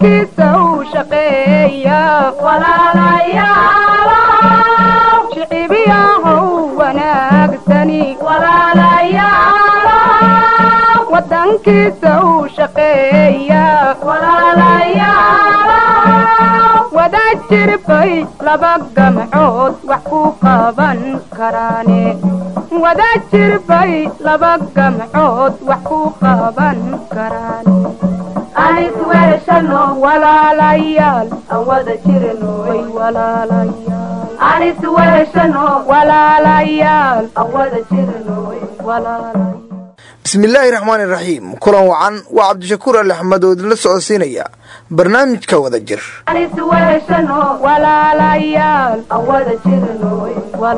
wadankiisa u shaqeeya shicibiyahow wanaagsani wadankiisa u shaqeeya wada jirbay laba gamcood wax ku qaban karaane wada jirbay laba gamcood wax ku qaban karaane walaalayaal awada jirnoy walaalayaal walaalayaal awada jirnoy walaalayaal bismillaahi raxmaani raxiim kulan wacan waa cabdishakuur ali axmed oo idinla socodsiinaya barnaamijka wada jir walaalayaal awada jirnoy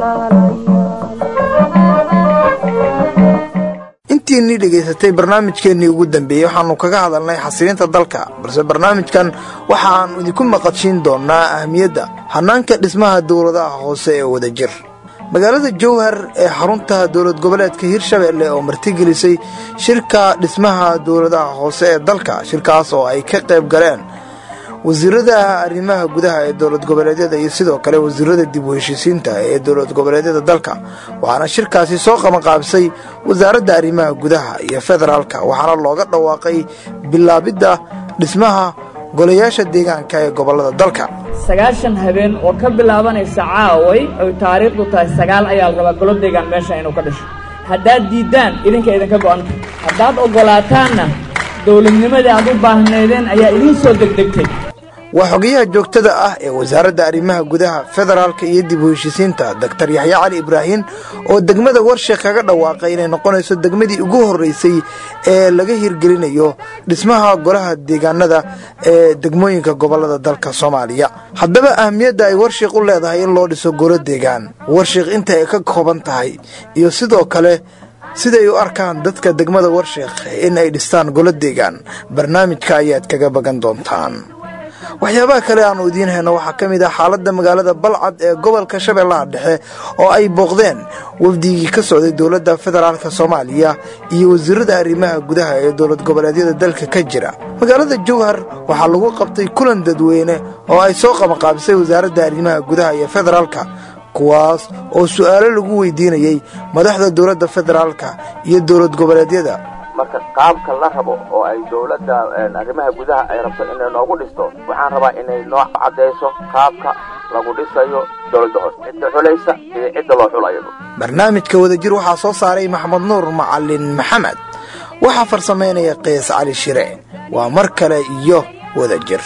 intiinii dhegaysatay barnaamijkeennii ugu dambeeyey waxaannu kaga hadalnay xasilinta dalka balse barnaamijkan waxaannu idinku maqashiin doonnaa ahmiyadda hannaanka dhismaha dowladaha hoose ee wada jir magaalada jowhar ee xarunta dowlad goboleedka hirshabeelle oo martigelisay shirka dhismaha dowladaha hoose ee dalka shirkaas oo ay ka qayb galeen wasiirada arrimaha gudaha ee dowlad goboleedyada iyo sidoo kale wasiirada dib u heshiisiinta ee dowlad goboleedyada dalka waxaana shirkaasi soo qabanqaabisay wasaaradda arrimaha gudaha iyo federaalka waxaana looga dhawaaqay bilaabidda dhismaha golayaasha deegaanka ee gobolada dalka sagaashan habeen oo ka bilaabanaysa caaway oy taariikhdu tahay sagaal ayaa la rabaa golo deegaan meesha inuu ka dhasho haddaad diiddaan idinka idinka go'anta haddaad oggolaataanna dowladnimadii aad u baahnaydeen ayaa idiin soo degdegtay waa xogayaha joogtada ah ee wasaaradda arrimaha gudaha federaalka iyo dib u heshiisiinta doktar yaxya cali ibraahin oo degmada warsheekh kaga dhawaaqay inay noqonayso degmadii ugu horreysay ee laga hirgelinayo dhismaha golaha deegaanada ee degmooyinka gobolada dalka soomaaliya haddaba ahmiyadda ay warsheekh u leedahay in loo dhiso golo deegaan warsheekh inta ay ka kooban tahay iyo sidoo kale siday u arkaan dadka degmada warsheekh in ay dhistaan golo deegaan barnaamijka ayaad kaga bagan doontaan waxyaabaha kale aanu idiin hayno waxaa ka mid ah xaaladda magaalada balcad ee gobolka shabeellaha dhexe oo ay booqdeen wafdigii ka socday dowladda federaalk soomaaliya iyo wasiirada arrimaha gudaha ee dowlad goboleedyada dalka ka jira magaalada jowhar waxaa lagu qabtay kulan dadweyne oo ay soo qabanqaabisay wasaaradda arrimaha gudaha iyo federaalka kuwaas oo su'aalo lagu weydiinayey madaxda dowladda federaalka iyo dowlad goboleedyada marka qaabka la rabo oo ay dowladda arrimaha gudaha ay rabto inay noogu dhisto waxaan rabaa inay noo caddayso qaabka lagu dhisayo dowladda hoose cidda xulaysa iyo cidda loo xulayo barnaamijka wadajir waxaa soo saaray maxamed nuur macalin maxamed waxaa farsamaynaya kees cali shire waa mar kale iyo wadajir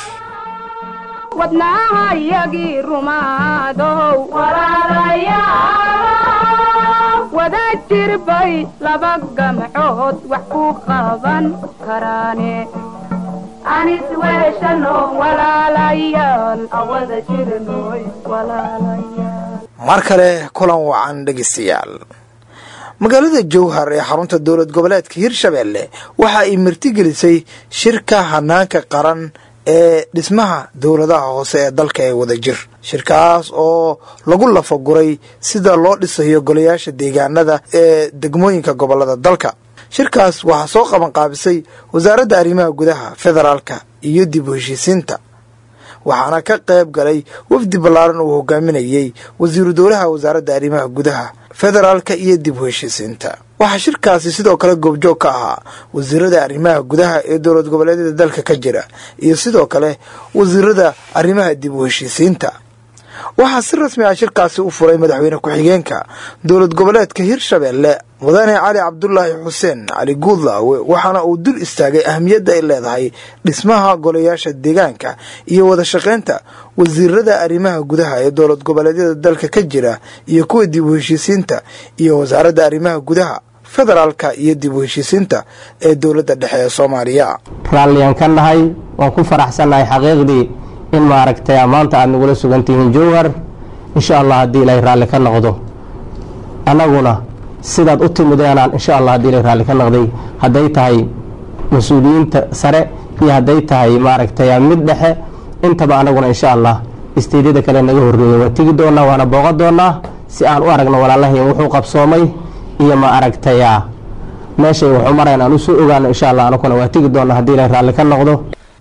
wadnaahayagii rumaadow wada jirbay laba gamcood wax ku qaban karaane mar kale kulan wacan dhegaystayaal magaalada jowhar ee xarunta dowlad goboleedka hirshabeelle waxa ay martigelisay shirka hanaanka qaran ee dhismaha dowladaha hoose ee dalka ee wada jir shirkaas oo lagu lafaguray sida loo dhisayo golayaasha deegaanada ee degmooyinka gobolada dalka shirkaas waxaa soo qabanqaabisay wasaaradda arrimaha gudaha federaalka iyo dib u heshiisiinta waxaana ka qayb galay wafdi ballaaran uu hogaaminayey wasiiru dowlaha wasaaradda arrimaha gudaha federaalka iyo dib u heshiisiinta waxaa shirkaasi sidoo kale goobjoog ka ahaa wasiirada arrimaha gudaha ee dowlad goboleedyada dalka ka jira iyo sidoo kale wasiirada arrimaha dib u heshiisiinta waxaa si rasmi ah shirkaasi u furay madaxweyne ku-xigeenka dowlad goboleedka hirshabeelle mudane cali cabdulaahi xuseen cali guudlaawe waxaana uu dul istaagay ahmiyadda ay leedahay dhismaha golayaasha deegaanka iyo wada shaqaynta wasiirada arrimaha gudaha ee dowlad goboleedyada dalka ka jira iyo kuwa dib u heshiisiinta iyo wasaaradda arrimaha gudaha federaalka iyo dib u heshiisiinta ee dowladda dhexe ee soomaaliya raalliyaan ka nahay waan ku faraxsannahay xaqiiqdii in maaragtay maanta aad nagula sugantihiin jowhar insha allah haddii ilaahay raalli ka noqdo annaguna sidaad u timideenaan insha allah haddii ilaahay raalli ka noqday hadday tahay mas-uuliyiinta sare iyo hadday tahay maaragtay mid dhexe intaba annaguna insha allah isteedyada kale naga horreeyey waa tegi doonaa waana booqan doonaa si aan u aragno walaalahayn wuxuu qabsoomay iyo ma aragtaya meeshay waxu marayn aan usoo ogaano insha allah anaguna waa tegi doonaa haddii ilaahay raalli ka noqdo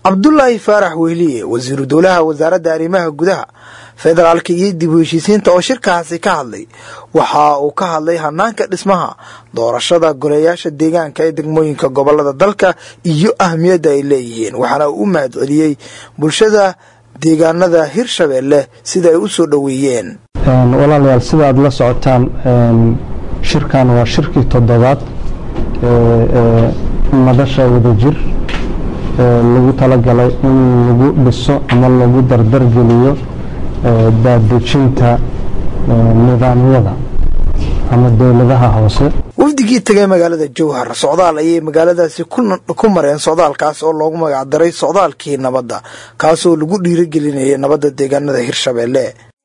cabdulaahi faarax wehliye wasiiru dowlaha wasaaradda arrimaha gudaha federaalka iyo dib u heshiisiinta oo shirkaasi ka hadlay waxa uu ka hadlay hanaanka dhismaha doorashada goleyaasha deegaanka ee degmooyinka gobolada dalka iyo ahmiyadda ay leeyihiin waxaana uu u mahad celiyey bulshada deegaanada hirshabeelle sida ay u soo dhoweeyeen walaalayaal sida aad la socotaan shirkan waa shirkii toddobaad ee madasha wadajir lagu talagalay in lagu dhiso ama lagu dardargeliyo daadejinta nidaamyada ama dowladaha hoose wafdigii tegay magaalada jowhar socdaal ayay magaaladaasi ku mareen socdaalkaas oo loogu magacdaray socdaalkii nabadda kaasoo lagu dhiirigelinayay nabadda deegaanada hirshabeelle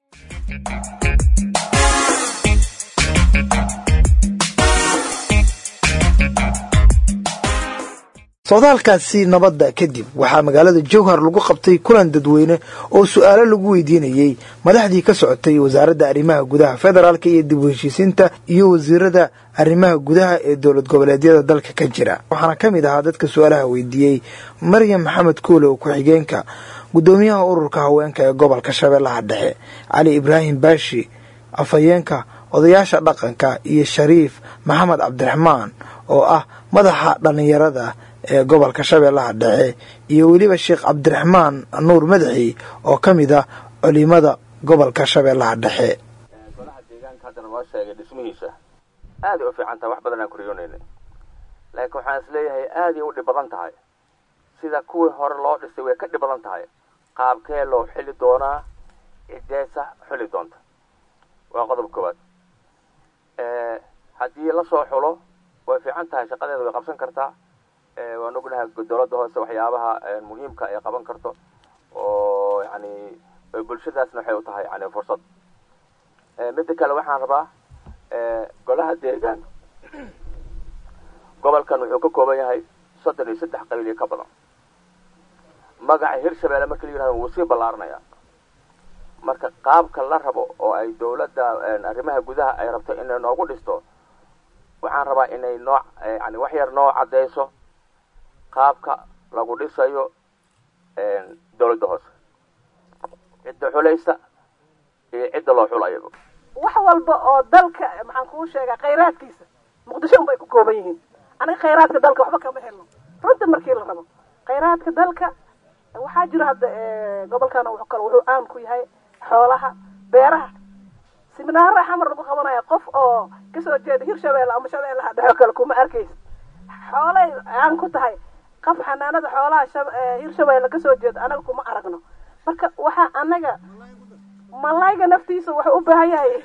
socdaalkaasi nabadda kadib waxaa magaalada jowhar lagu qabtay kulan dadweyne oo su-aalo lagu weydiinayey madaxdii ka socotay wasaaradda arrimaha gudaha federaalk iyo dib u heshiisiinta iyo wasiirada arrimaha gudaha ee dowlad goboleedyada dalka ka jira waxaana ka mid ahaa dadka su-aalaha weydiiyey maryam maxamed kuulow ku-xigeenka gudoomiyaha ururka haweenka ee gobolka shabeellaha dhexe cali ibraahim baashi afhayeenka odayaasha dhaqanka iyo shariif maxamed cabdiraxmaan oo ah madaxa dhallinyarada ee gobolka shabeellaha dhexe iyo weliba sheekh cabdiraxmaan nuur madaxi oo ka mid ah culimada gobolka shabeellaha dhexe golaha deegaanka haddana noo sheegay dhismihiisa aaday u fiican tahay wax badan aan kuriyoonayna laakiin waxaan is leeyahay aaday u dhib badan tahay sida kuwii hore loo dhisay way ka dhib badan tahay qaabkee loo xili doonaa cideesa xuli doonta waa qodob koowaad haddii lasoo xulo way fiican tahay shaqadeeda way qabsan kartaa waan ognahay dowladda hoose waxyaabaha muhiimka ay qaban karto oo yani bulshadaasna waxay u tahay yani fursad midda kale waxaan rabaa golaha deegaan gobolkan wuxuu ka kooban yahay soddon iyo saddex qabiil iyo ka badan magaca hirshabeelle marka la yihahdo wuu sii ballaaranaya marka qaabka la rabo oo ay dowladda arrimaha gudaha ay rabto inay noogu dhisto waxaan rabaa inay noo yani wax yar noo caddeyso qaabka lagu dhisayo dowladda hoose cidda xulaysa iyo cidda loo xulayo wax walba oo dalka maxaan kuu sheegaa khayraadkiisa muqdisho un bay ku kooban yihiin aniga khayraadka dalka waxba kama helno runta markii la rabo khayraadka dalka waxaa jira hadda gobolkan w kale wuxuu caan ku yahay xoolaha beeraha siminaara xamar lagu qabanaya qof oo kasoo jeeda hirshabeelle ama shabeellaha dhexo kale kuma arkaysa xoolay caan ku tahay qof xanaanada xoolaha hirshabeelle kasoo jeeda anaga kuma aragno marka waxaa anaga malayga naftiisa wuxuu u baahan yahay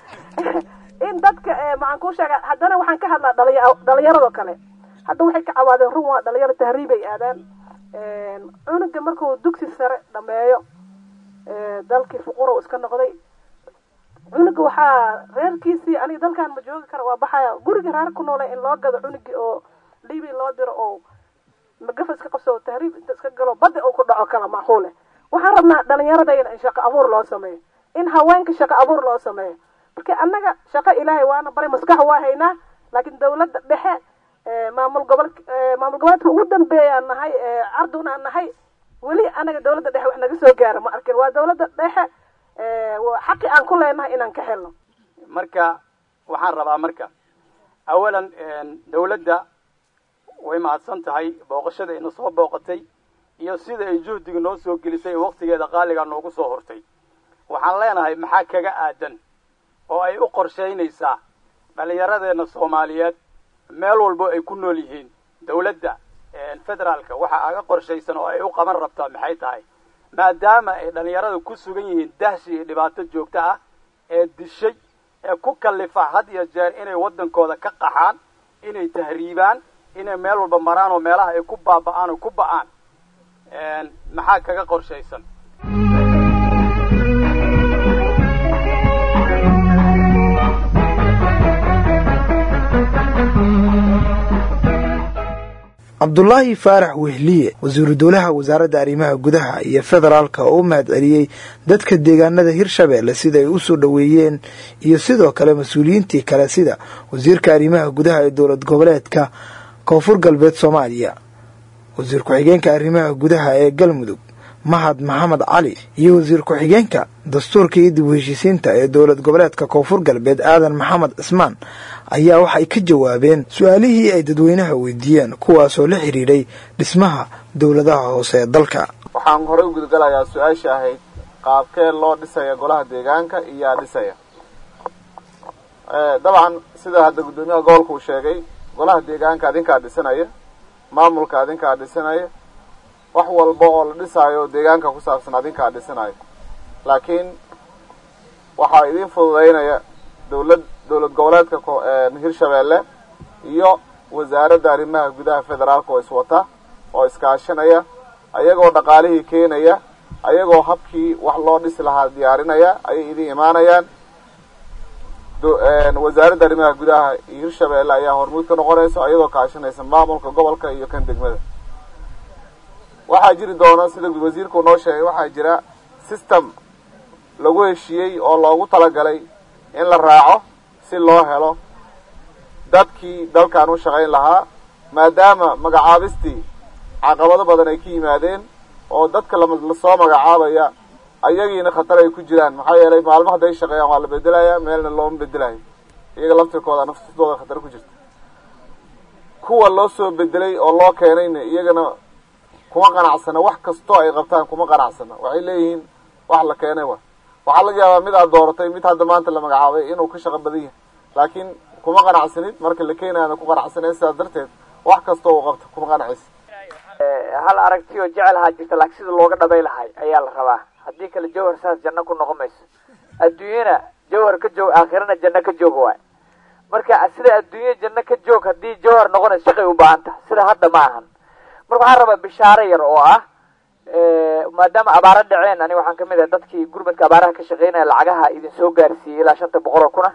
in dadka maxaan kuu sheega haddana waxaan ka hadlaa dhalinya dhalinyaradoo kale hadda waxay ka cawaadeen run waa dhalinyaro tahriibay aadaan cunuga markuu dugsi sare dhameeyo dalkii fuqura iska noqday cunuga waxaa reerkiisii aniga dalkan ma joogi kara waa baxaya guriga reer ku noole in loo gado cunugii oo libi loo diro oo magafa iska qabso tahriib inta iska galo badda uu ku dhaco kala macquule waxaan rabnaa dhalinyaradayna in shaqo abuur loo sameeyo in haweenka shaqo abuur loo sameeyo marka annaga shaqo ilaahay waana baray maskax waa haynaa laakiin dawladda dhexe maamul gobol maamul goboleedka ugu dambeeyaan nahay carduna aan nahay weli anaga dawladda dhexe wax naga soo gaara ma arkin waa dawladda dhexe xaqi aan ku leenahay inaan ka helno marka waxaan rabaa marka awalan dawladda way mahadsan tahay booqashada ina soo booqatay iyo sida ay juhdiga noo soo gelisay waktigeeda qaaligaa noogu soo hortay waxaan leenahay maxaa kaga aadan oo ay u qorshaynaysaa dhallinyaradeenna soomaaliyeed meel walbo ay ku nool yihiin dawladda federaalka waxa aga qorshaysan oo ay u qaban rabtaa maxay tahay maadaama ay dhallinyarada ku sugan yihiin dahshi iyo dhibaato joogto ah ee dishay ee ku kallifa had iyo jeer inay waddankooda ka qaxaan inay tahriibaan inay meel walba maraan oo meelaha ay ku baaba'aan oo ku ba'aan maxaa kaga qorshaysan cabdulaahi faarax wehliye wasiiru dowlaha wasaaradda arrimaha gudaha iyo federaalka oo u mahad celiyey dadka deegaanada hirshabeelle sida ay u soo dhoweeyeen iyo sidoo kale mas-uuliyiintii kale sida wasiirka arrimaha gudaha ee dowlad goboleedka koonfur galbeed soomaaliya wasiir ku-xigeenka arrimaha gudaha ee galmudug mahad maxamed cali iyo wasiir ku-xigeenka dastuurka iyo dib u heshiisiinta ee dowlad goboleedka koonfur galbeed aadan maxamed cismaan ayaa waxay ka jawaabeen su-aalihii ay dadweynaha weydiiyeen kuwaasoo la xidhiidhay dhismaha dowladaha hoose ee dalka waxaan horey u gudgalayaa su-aashii ahayd qaabkee loo dhisaya golaha deegaanka iyo yaa dhisaya dabcan sida hadda guddoomiyaha gobolka uu sheegay golaha deegaanka adinkaa dhisanaya maamulka adinkaa dhisanaya wax walba oo la dhisaayo deegaanka ku saabsan adinkaa dhisanayo laakiin waxaa idin fududeynaya dowlad dowlad goboleedka hirshabeelle iyo wasaaradda arrimaha gudaha federaalka oo iswata oo iskaashanaya ayagoo dhaqaalihii keenaya ayagoo habkii wax loo dhisi lahaa diyaarinaya ayay idin imaanayaan wasaaradda arrimaha gudaha iyo hirshabeelle ayaa hormuud ka noqonaysa ayadoo kaashanaysa maamulka gobolka iyo kan degmada waxaa jiri doona sida wasiirku noo sheegay waxaa jira system lagu heshiiyey oo loogu talagalay in la raaco si loo helo dadkii dalkan u shaqayn lahaa maadaama magacaabistii caqabado badan ay ka yimaadeen oo dadka lasoo magacaabaya ayagiina khatar ay ku jiraan maxaa yeelay maalmo hadday shaqeeyaan waa la bedelaya meelna looma bedelayo iyaga laftirkooda naftooda khatar ku jirta kuwa loo soo bedelay oo loo keenayna iyagana kuma qanacsana wax kastoo ay qabtaan kuma qanacsana waxay leeyihiin wax la keenay wa waxaa laga yaabaa mid aad dooratay mid hadda maanta la magacaabay inuu ka shaqo badan yahay laakiin kuma qanacsanid marka la keenayana ku qanacsaneen sidaas darteed wax kastoo uu qabto kuma qanacaysa hal aragti oo jecelahaa jirta laakiin sida looga dhabay lahay ayaa la rabaa haddii kale jawhar saas janno ku noqon mayso adduunyana jawhar ka joog aakhirana janno ka joog waay marka sida adduunya janno ka joog haddii jawhar noqonayso shaqay u baahan taha sida hadda ma ahan marka waxaan rabaa bishaaro yar oo ah maadaama abaaro dhaceen aniga waxaan kamid ahay dadkii gurmadka abaaraha ka shaqeynaya lacagaha idin soo gaarsiiyey ilaa shanta boqol oo kuna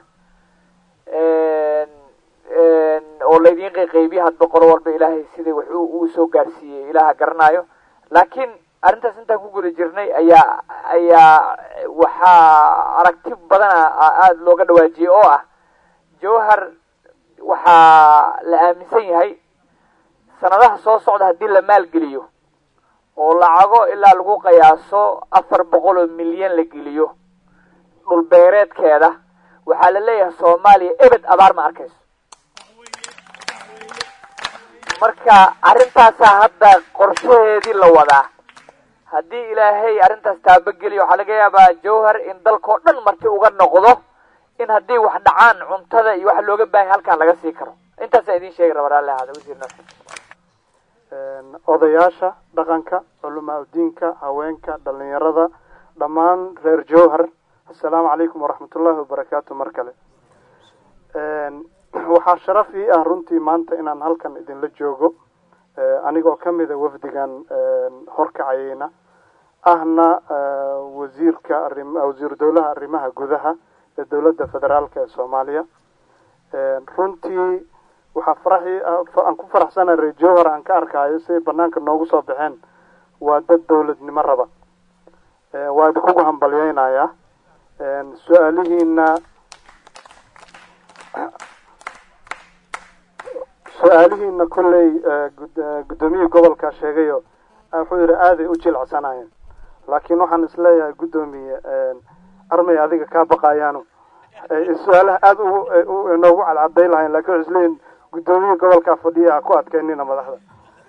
oo laydin qayqaybiye hadba qolo walba ilaahay sida wax uu soo gaarsiiyey ilaaha garanaayo laakiin arrintaas intaan ku guda jirnay ayaa ayaa waxaa aragti badana aada looga dhawaajiyey oo ah jawhar waxaa la aaminsan yahay sanadaha soo socda haddii la maalgeliyo oo lacago ilaa lagu qiyaaso afar boqol oo milyan la geliyo dhul beereedkeeda waxaa la leeyahay soomaaliya ebed abaar ma arkayso marka arrintaasaa hadda qorshaheedii la wadaa haddii ilaahay arrintaas taabageliyo waxaa laga yaabaa jawhar in dalkao dhan marti uga noqdo in haddii wax dhacaan cuntada iyo waxa looga baahanya halkaan laga sii karo intaasaan idin sheegi raba raalli ahaada wasiir nafsi odayaasha dhaqanka culamaa udiinka haweenka dhalinyarada dhammaan reer jowhar assalaamu calaykum waraxmatullaahi wabarakaatu mar kale waxaa sharaf ii ah runtii maanta inaan halkan idinla joogo anigoo kamida wafdigan horkacayeyna ahna wasiirka arim wasiiru dowlaha arrimaha gudaha ee dowladda federaalka ee soomaaliya runtii waxaa faraxii aan ku faraxsana reer jowhar aan ka arkaayo siday banaanka noogu soo baxeen waa dad dowladnimo raba waa idinkugu hambalyeynayaa su-aalihiina su-aalihiina kolley guddoomiyihii gobolka sheegayo wuxuu yidhi aaday u jilcsanayeen laakiin waxaan isleeyahay guddoomiye armay adiga kaa baqayaano su-aalaha aada u noogu cadcaday lahayn lakin waxay isleeyihin guddoomiyihii gobolkaa fadhiya ha ku adkeynina madaxda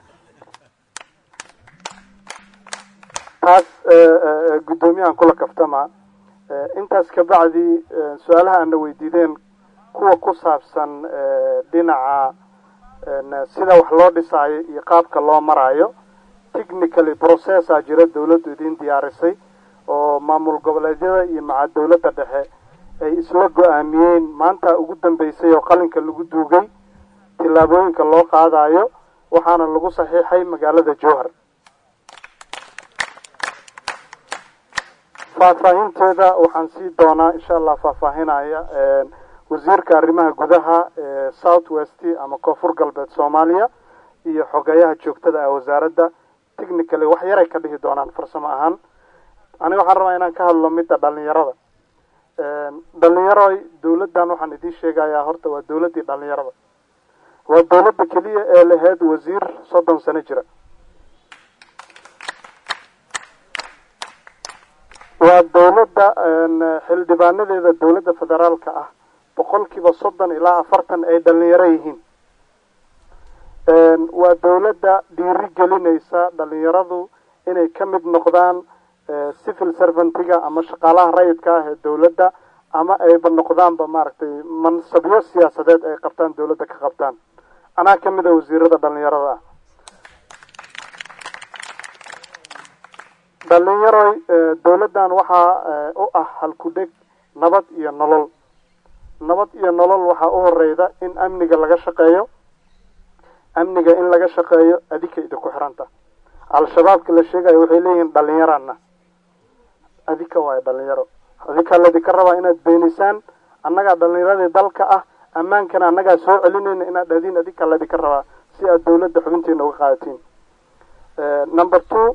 taas guddoomiyahan kula kaftama intaas kabacdi su-aalaha aana weydiideen kuwa ku saabsan dhinaca sida wax loo dhisaayo iyo qaabka loo maraayo technically processa jira dawladdu idin diyaarisay oo maamul goboleedyada iyo maca dawladda dhexe ay isla go-aamiyeen maanta ugu dambeysay oo qalinka lagu duugay tillaabooyinka loo qaadayo waxaana lagu saxiixay magaalada jowhar faahfaahinteeda waxaan sii doonaa insha allah faahfaahinaya wasiirka arrimaha gudaha ee south west ama koonfur galbeed soomaaliya iyo xogeyaha joogtada ah wasaaradda technically wax yaray ka dhihi doonaan farsamo ahaan aniga waxaan rabaa inaan ka hadlo midda dhalinyarada dhalinyaroy dawladdan waxaan idiin sheegayaa horta waa dawladdii dhalinyarada waa dawladda keliya ee lahayd wasiir soddon sano jira waa dowladda xildhibaanadeeda dowladda federaalka ah boqolkiiba soddon ilaa afartan ay dhalinyaro yihiin waa dowladda dhiiri gelinaysa dhalinyaradu inay ka mid noqdaan civil servantiga ama shaqaalaha rayidka ah ee dowladda ama ayba noqdaanba maaragtay mansabyo siyaasadeed ay qabtaan dowladda ka qabtaan anaa ka mid a wasiirada dhalinyarada ah dhalinyaroy dowladdan waxaa u ah halku-dheg nabad iyo nolol nabad iyo nolol waxaa u horeyda in amniga laga shaqeeyo amniga in laga shaqeeyo adika idinku xiranta al-shabaabka la sheegayo waxay leeyihiin dhalinyarana adika waayo dhalinyaro adikaa laydinka rabaa inaad beenisaan annagaa dhalinyaradii dalka ah ammaankana annagaa soo celinayna inaad dhahdiin adikaa laydinka rabaa si aad dowladda xubintiina uga qaadatiin number two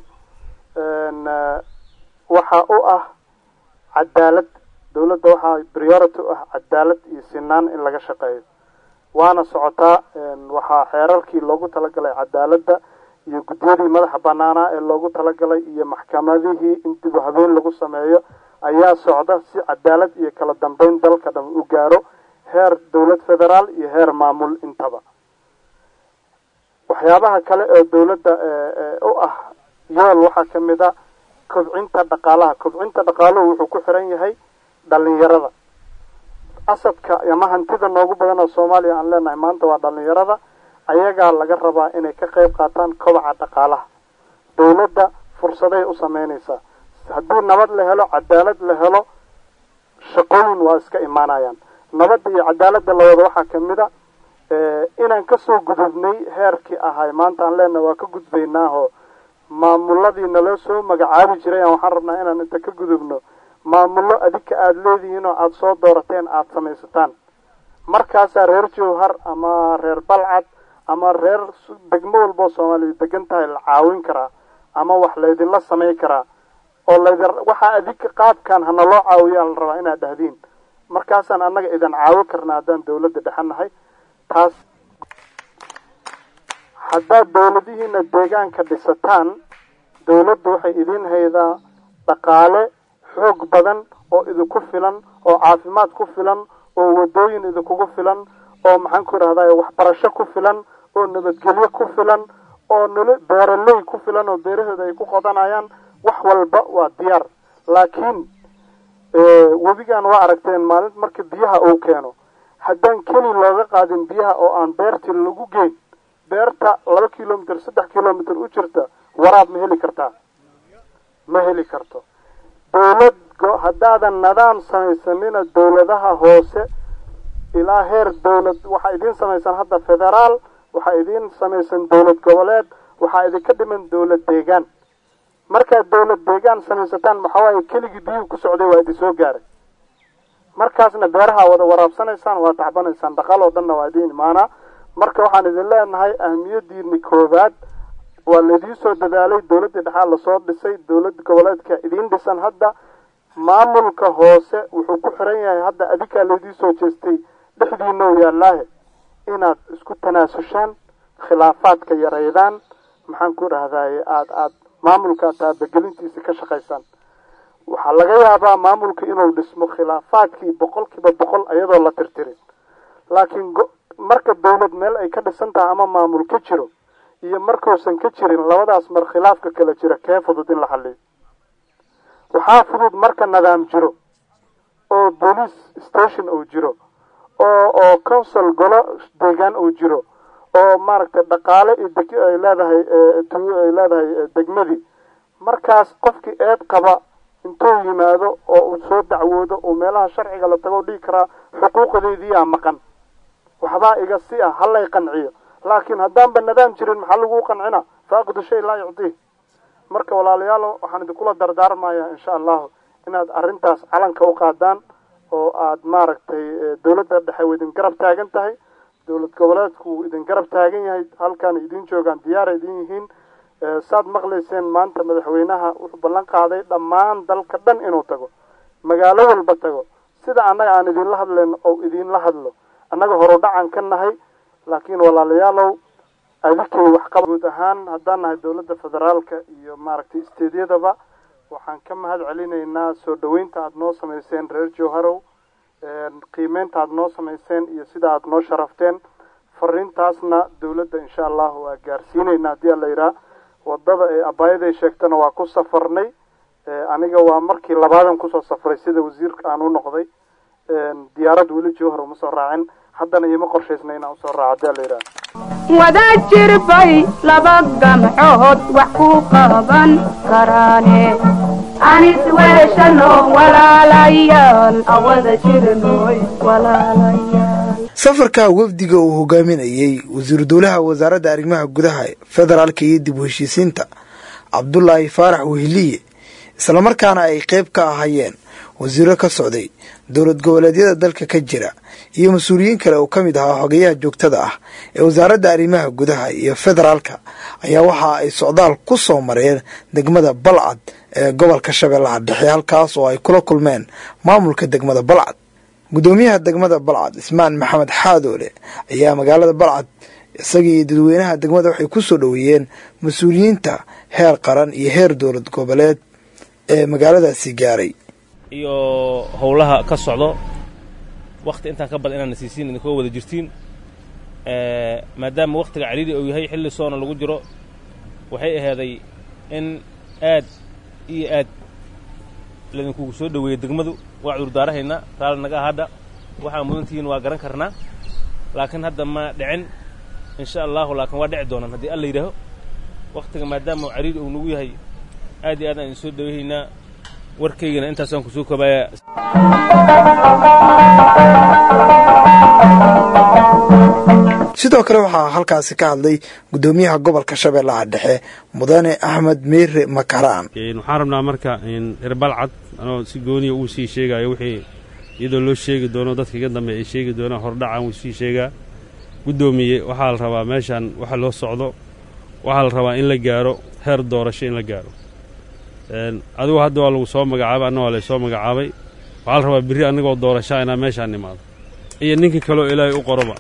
waxaa u ah cadaalad dowladda waxaa priority u ah cadaalad iyo sinaan in laga shaqeeyo waana socotaa waxaa xeerarkii loogu talagalay cadaaladda iyo guddiyadii madaxa banaanaa ee loogu talagalay iyo maxkamadihii in dib u habeen lagu sameeyo ayaa socda si cadaalad iyo kala dambeyn dalka dhan u gaaro heer dowlad federaal iyo heer maamul intaba waxyaabaha kale oo dowladda u ah yool waxaa ka mid a kobcinta dhaqaalaha kobcinta dhaqaaluhu wuxuu ku xiran yahay dhalinyarada asadka ama hantida noogu badan oo soomaaliya aan leenahay maanta waa dhalinyarada ayagaa laga rabaa inay ka qayb qaataan kobaca dhaqaalaha dowladda fursaday u sameynaysaa haddii nabad la helo cadaalad la helo shaqooyin waa iska imaanayaan nabadda iyo cadaaladda lawada waxaa kamid a inaan kasoo gudubnay heerkii ahay maanta aan leenahay waa ka gudbaynaaho maamuladii naloo soo magacaabi jiray waxaan rabnaa inaan inta ka gudubno maamullo adika aada leedihiin oo aada soo doorateen aada samaysataan markaasaa reer jowhar ama reer balcad ama reer degmo walboo soomaaliya degan tahay la caawin karaa ama wax laydinla samayn karaa oo laydin waxaa adika qaabkan hana loo caawiyaa la rabaa inaad dhahdiin markaasaan annaga idin caawin karna haddaan dawladda dhexanahay taas haddaad dawladihiina deegaanka dhisataan dawladdu waxay idin haydaa dhaqaale xoog badan oo idinku filan oo caafimaad ku filan oo wadooyin idinkugu filan oo maxaan ku idhahday waxbarasho ku filan oo nabadgelyo ku filan oo nolo beeraley ku filan oo beerahooda ay ku qodanayaan wax walba waa diyaar laakiin webigan waa aragteen maalin marka biyaha uu keeno haddaan keli looga qaadin biyaha oo aan beertii lagu geyn beerta laba kilomitr saddex kilomitr u jirta waraab ma heli kartaa ma heli karto dawlad haddaadan nidaam samaysanina dawladaha hoose ilaa heer dawlad waxaa idiin samaysan hadda federaal waxaa idiin samaysan dawlad goboleed waxaa idinka dhiman dawlad deegaan markaad dawlad deegaan samaysataan maxaa waaye keligii biyuhu ku socday waa idin soo gaaray markaasna beeraha wada waraabsanaysaan waa tacbanaysaan dhaqaal oo dhanna waa idiin imaanaa marka waxaan idin leenahay ahmiyadiini koowaad waa laidiin soo dadaalay dawladdii dhexaa lasoo dhisay dawlad goboleedka idiin dhisan hadda maamulka hoose wuxuu ku xiran yahay hadda adikaa laydii soo jeestay dhexdiina u yaallaahe inaad isku tanaasushaan khilaafaadka yareydaan maxaan ku dhahdaye aada aada maamulka taabagelintiisa ka shaqaysaan waxaa laga yaabaa maamulka inuu dhismo khilaafaadkii boqol kiiba boqol iyadoo la tirtirin laakiin marka dawlad meel ay ka dhisan tahay ama maamul ka jiro iyo markuusan ka jirin labadaas mar khilaafka kala jira kee fudud in la xaliyo waxaa fudud marka nidaam jiro oo police station uu jiro oo oo council golo deegaan uu jiro oo maaragtay dhaqaale iyo deg ay leedahay ay leedahay degmadii markaas qofkii eed qaba intuu yimaado oo uu soo dacwoodo oo meelaha sharciga la tago dhigi karaa xuquuqdeediiyaa maqan waxbaa iga si ah halay qanciyo laakiin haddaanba nidaam jirin maxaa lagu qancina faaqidu shay laa yucdiih marka walaalayaal waxaan idinkula dardaarmaya insha allahu inaad arrintaas calanka u qaadaan oo aad maaragtay dawladda dhexe u idin garab taagan tahay dawlad goboleedku wuu idin garab taagan yahay halkaana idin joogaan diyaara idin yihiin saad maqlayseen maanta madaxweynaha wuxuu ballan qaaday dhammaan dalka dhan inuu tago magaalo walba tago sida annaga aan idinla hadlayno oo idinla hadlo annaga horudhacan ka nahay laakiin walaalayaalow adikay waxqaba guud ahaan haddaan nahay dawladda federaalka iyo maaragtay isteedyadaba waxaan ka mahad celinaynaa soo dhoweynta aada noo samayseen reer jowharow qiimeynta aada noo samayseen iyo sida aada noo sharafteen fariintaasna dawladda insha allahu waa gaarsiinayna haddii ala yidhaha wadada ee abaayaday sheegtana waa ku safarnay aniga waa markii labaadan kusoo safray sida wasiirka aan u noqday diyaarad weli jowhar uma soo raacin haddana iima qorshaysna inaan usoo raaco haddii ala yidhaha wada jirbay laba gamcood wax ku qaban karaane anis weeshano walaalayaal awada jirnoy walaalayaal safarka wafdiga uu hogaaminayey wasiiru dowlaha wasaaradda arrimaha gudaha federaalka iyo dib u heshiisiinta cabdulaahi faarax wehliye islamarkaana ay qayb ka ahayeen wasiiro ka socday dowlad goboleedyada dalka ka jira iyo mas-uuliyiin kale oo ka mid ahaa xogeyaha joogtada ah ee wasaaradda arrimaha gudaha iyo federaalka ayaa waxa ay socdaal ku soo mareen degmada balcad ee gobolka shabeellaha dhexe halkaas oo ay kula kulmeen maamulka degmada balcad guddoomiyaha degmada balcad ismaan maxamed xaadoole ayaa magaalada balcad isagii iyo dadweynaha degmada waxay ku soo dhoweeyeen mas-uuliyiinta heer qaran iyo heer dowlad goboleed ee magaaladaasi gaaray iyo howlaha ka socdo wakti intaan ka badan inaana siisiin idinkoo wada jirtiin maadaama wakhtiga caliili uu yahay xilli soona lagu jiro waxay ahaaday in aad iyo aad laydinkugu soo dhoweeyey degmadu waa cudurdaarahaynaa raalli naga hadda waxaa mudantihiin waa garan karnaa laakiin hadda ma dhicin insha allahu laakiin waa dhici doonaan haddii alla yidhaaho wakhtiga maadaama caliili uu nagu yahay aad iyo aad aan idin soo dhoweehaynaa warkaygana intaasaan kusoo kobaaya sidoo kale waxaa halkaasi ka hadlay guddoomiyaha gobolka shabeellaha dhexe mudane axmed miire makaraan waxaan rabnaa marka reer balcad anoo si gooniya uu sii sheegayo wixii iyadoo loo sheegi doono dadka iga dambe ay sheegi doonaan hordhacaan wuu sii sheegaa guddoomiye waxaa la rabaa meeshaan waxa loo socdo waxaa la rabaa in la gaaro heer doorasho in la gaaro adigu hadda waa lagu soo magacaabay anna waa laysoo magacaabay waxaa la rabaa birri annagoo doorashaa inaa meeshaan nimaado iyo ninka kaleo ilaahay u qoroba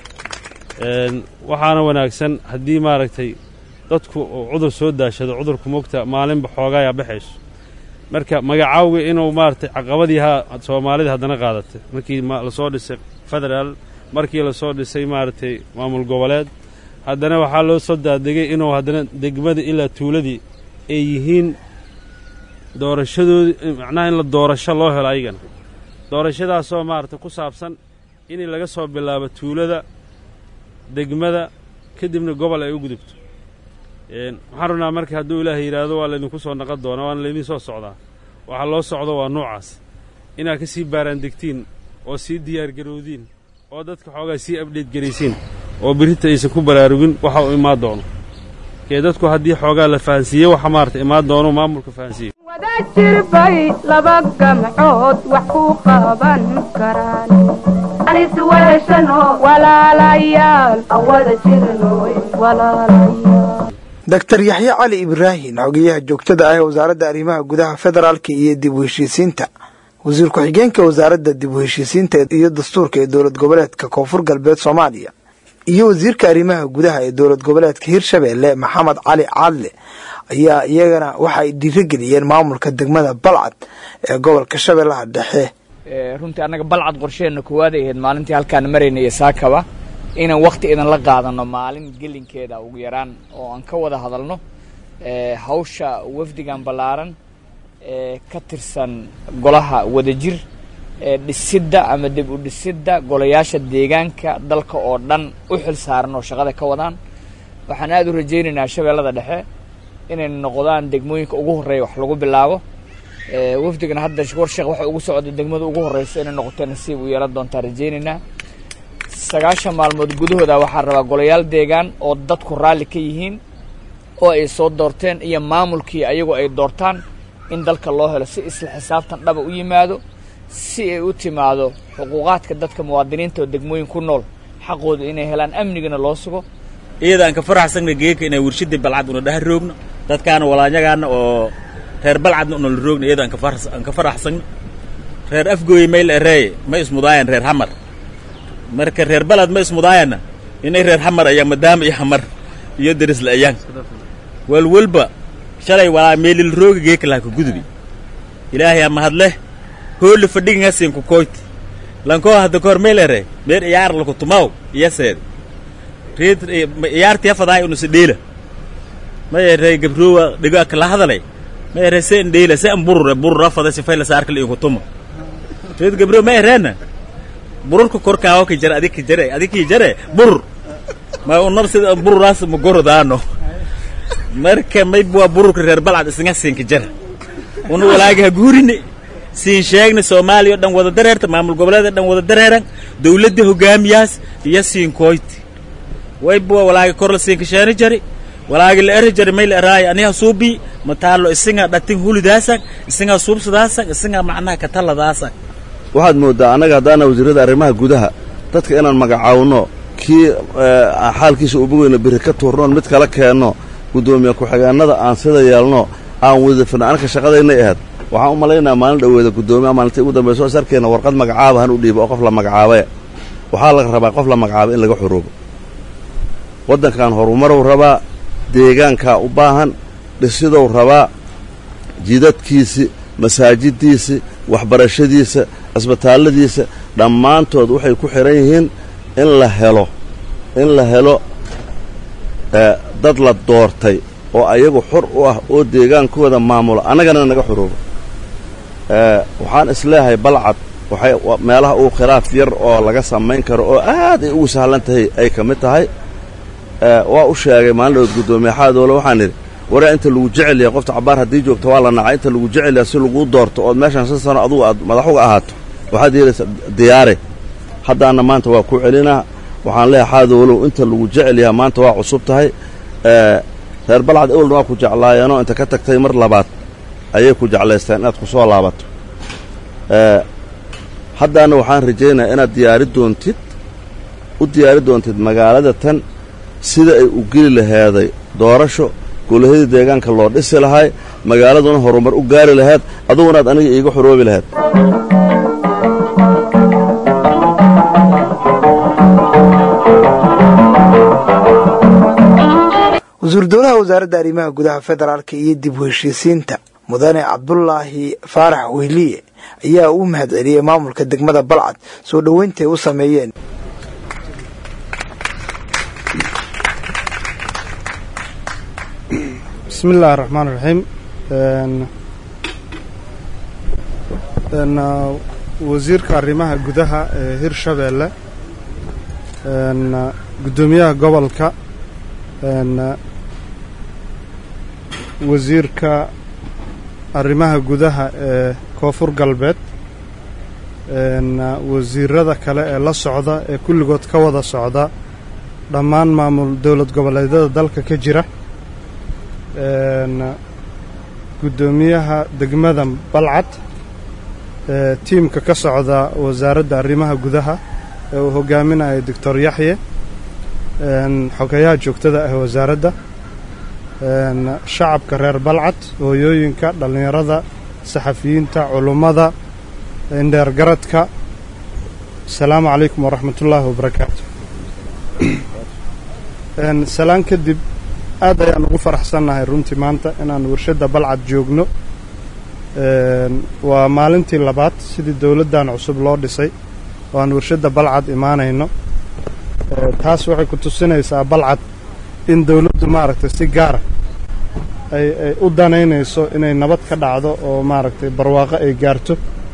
waxaana wanaagsan haddii maaragtay dadku uu cudur soo daashado cudurku mogta maalinba xoogaayaa baxayso marka magacaawga inuu maaragtay caqabadii ha soomaalida haddana qaadatay markii lasoo dhisay federaal markii lasoo dhisay maaragtay maamul goboleed haddana waxaa loo soo daadegay inuu haddana degmada ilaa tuuladii ay yihiin doorashadoodii macnaha in la doorasho loo helo ayagana doorashadaasoo maaragtay ku saabsan in laga soo bilaabo tuulada degmada kadibna gobol ay u gudubto waxaan rabnaa marka hadduu ilaahay yidhaahdo waa laydinku soo naqon doonaa waana laydin soo socdaa waxaa loo socdo waa noocaas inaad ka sii baaraandegtiin oo sii diyaargarowdiin oo dadka xoogaa sii abdheed garaysiin oo birrinta aysan ku baraarugin waxa uu imaan doono kee dadku haddii xoogaa la fahansiiye waxa maarata imaan doono maamulka fahansiiye wada jirbay laba gamcood wax ku qaban karaan anis weeshano walaalayaal awada jirnoy walaalayaal doctor yaxye cali ibraahim xogeyaha joogtada ah ee wasaaradda arrimaha gudaha federaalka iyo dib u heshiisiinta wasiir ku-xigeenka wasaaradda dib u heshiisiinta iyo dastuurka ee dowlad goboleedka koonfur galbeed soomaaliya iyo wasiirka arrimaha gudaha ee dowlad goboleedka hirshabeelle maxamed cali caadle ayaa iyagana waxa ay dhiirigeliyeen maamulka degmada balcad ee gobolka shabeellaha dhexe runtii annaga balcad qorsheenna koowaad ay ahayd maalintii halkaan marayna iyo saakaba inaan wakti idan la qaadano maalin gelinkeeda ugu yaraan oo aan ka wada hadalno hawsha wafdigan ballaaran ee ka tirsan golaha wadajir ee dhisidda ama dib u dhisidda golayaasha deegaanka dalka oo dhan u xil saaran oo shaqada ka wadaan waxaan aada u rajaynaynaa shabeellada dhexe inay noqdaan degmooyinka ugu horreeya wax lagu bilaabo wafdigana hadda warsheekh waxa ugu socda degmada ugu horreyso inay noqoto nasiib u yeelan doontaa rajaynaynaa sagaashan maalmood gudahooda waxaa rabaa golayaal deegaan oo dadku raalli ka yihiin oo ay soo doorteen iyo maamulkii ayagu ay doortaan in dalka loo helo si isla xisaabtan dhaba u yimaado si ay u timaado xuquuqaadka dadka muwaadiniinta oo degmooyin ku nool xaqooda inay helaan amnigana loo sugo iyadaan ka faraxsagna geeka inay warshadii balcad una dhaha roogno dadkaana walaanyagaana oo reer balcadna una la roogna iyadaan aan ka faraxsagna reer afgooye mayl ereeye ma ismudaayan reer xamar marka reer balad ma ismudaayana inay reer xamar ayaan madaama iyo xamar iyo derisla ayaan walwalba shalay walaa meelil rooga geeka laha ka gudubi ilaahay ama hadleh hooli fadhiginga siinku koyti lankoo hadda kahor meel ere meel iyaar laku tumaw iyaseed reed iyaartiya fadaay unusi dheela ma ere gabroowa dhigo kala hadalay ma ere se in dheela se in burure burura fada sifay la saarkala inku tuma reed gabroo ma ereena bururka korkaawo ki jare adig ki jare adig ki jare burur ma unab sida bururaas ma gorodaano marka maybuwa bururka reer balcad isnga siinka jara una walaagi ha guurini siin sheegna soomaaliya o dhan wada dareerta maamul goboleed o dhan wada dareeran dawladda hogaamiyaas iyo siin kooyti waybuwa walaagi kor la siinka sheeni jari walaagi la eri jari may la eraayo aniha suubii mataalo isinga dhatin hulidaasan isinga suubsadaasan isinga macnaha katalladaasan waxaad mooddaa annaga haddaana wasiirrada arrimaha gudaha dadka inaan magacaawno kii xaalkiisa ubogeyno biri ka tuurnoon mid kala keenno guddoomiye ku-xigeennada aan sida yeelno aan wadafirno anaka shaqadaynay ahayd waxaan u malaynayaa maalin dhoweeda guddoomiyaha maalintii ugu dambayso sarkeenna warqad magacaaba han u dhiibo oo qof la magacaabae waxaa laga rabaa qof la magacaaba in laga xoroobo waddankan horumarow rabaa deegaankaa u baahan dhisidow rabaa jidadkiisi masaajiddiisi waxbarashadiisa cisbitaalladiisa dhammaantood waxay ku xidhan yihiin in la helo in la helo dad la doortay oo ayagu xor u ah oo deegaankooda maamula annagana naga xoroobo waxaan isleeyahay balcad waxay meelaha uu khilaaf yar oo laga samayn karo oo aad ay ugu sahlan tahay ay ka mid tahay waa u sheegay maalin dhawood guddoomiye xaadoole waxaan idhi waraa inta lagu jecel yahay qofta cabbaar haddii joogto waa la nacay inta lagu jecel yahay si laguu doorto ood meeshaan shan sano adugu aad madaxuga ahaato waxaad yeelaysaa diyaare haddaana maanta waa ku celinaa waxaan leeyahay xaadoolow inta lagu jecel yahay maanta waa cusub tahay reer balcad ewelna waa ku jeclaayeenoo inta ka tagtay mar labaad ayay ku jeclaysteen inaad ku soo laabato haddaana waxaan rajaynayaa inaad diyaari doontid u diyaari doontid magaalada tan sida ay u geli laheeday doorasho golahadii deegaanka loo dhisi lahay magaaladuna horumar u gaari lahayd adugunaad aniga iiga xoroobi lahayd wasuur dowlaha wasaaradda arrimaha gudaha federaalka iyo dib u heshiisiinta mudane cabdulaahi faarax wehliye ayaa u mahad celiyey maamulka degmada balcad soo dhoweyntaay u sameeyeen bismi illaahi raxmaan raxiim wasiirka arrimaha gudaha ee hirshabeelle guddoomiyaha gobolka wasiirka arrimaha gudaha ee koonfur galbeed wasiirada kale ee la socda ee kulligood ka wada socda dhammaan maamul dowlad goboleedyada dalka ka jira guddoomiyaha degmada balcad ee tiimka ka socda wasaaradda arrimaha gudaha ee uu hogaaminayo doctor yaxye xogeyaha joogtada ah wasaaradda shacabka reer balcad hooyooyinka dhallinyarada saxafiyiinta culummada indheergaradka asalaamu calaykum waraxmatullaahi wabarakaatu salaan kadib aad ayaan ugu faraxsannahay runtii maanta inaan warshadda balcad joogno waa maalintii labaad sidii dowladdan cusub loo dhisay oo aan warshadda balcad imaanayno taas waxay ku tusinaysaa balcad in dowladdu maaragtay si gaara ay ay u danaynayso inay nabad ka dhacdo oo maaragtay barwaaqo ay gaarto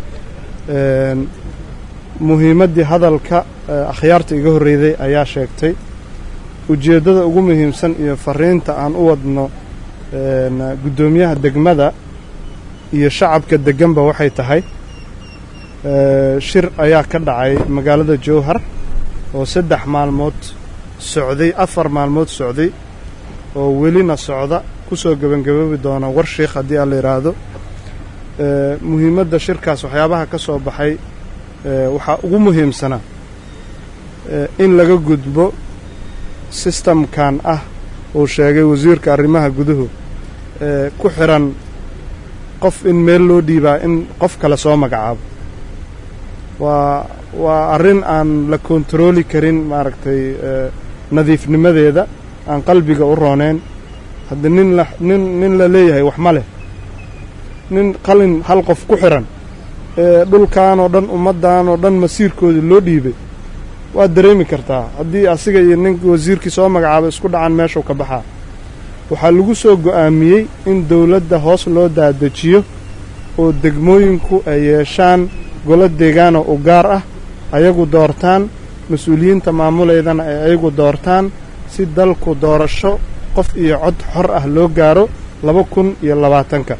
muhiimaddii hadalka akhyaarta iga horreyday ayaa sheegtay ujeeddada ugu muhiimsan iyo fariinta aan u wadno guddoomiyaha degmada iyo shacabka degganba waxay tahay shir ayaa ka dhacay magaalada jowhar oo saddex maalmood socday afar maalmood socday oo welina socda ku soo gebangaboobi doona war sheikh haddii aan la yidhaahdo muhiimadda shirkaas waxyaabaha ka soo baxay waxaa ugu muhiimsanaa in laga gudbo sistamkan ah uu sheegay wasiirka arrimaha guduhu ku xidhan qof in meel loo dhiibaa in qof kale soo magacaabo waa waa arrin aan la kontarooli karin maaragtay nadiifnimadeeda aan qalbiga u rooneyn hadda nin la nin nin la leeyahay wax ma leh nin qalin hal qof ku xiran ee dhulkaanoo dhan ummaddaanoo dhan masiirkooda loo dhiibay waad dareemi kartaa haddii asiga iyo ninka wasiirkii soo magacaabay isku dhacaan meeshuu ka baxaa waxaa lagu soo go'aamiyey in dawladda hoos loo daadejiyo oo degmooyinku ay yeeshaan golo deegaanoo u gaar ah ayagu doortaan mas-uuliyiinta maamuleydana ay ayagu doortaan si dalku doorasho qof iyo cod xor ah loo gaaro laba kun iyo labaatanka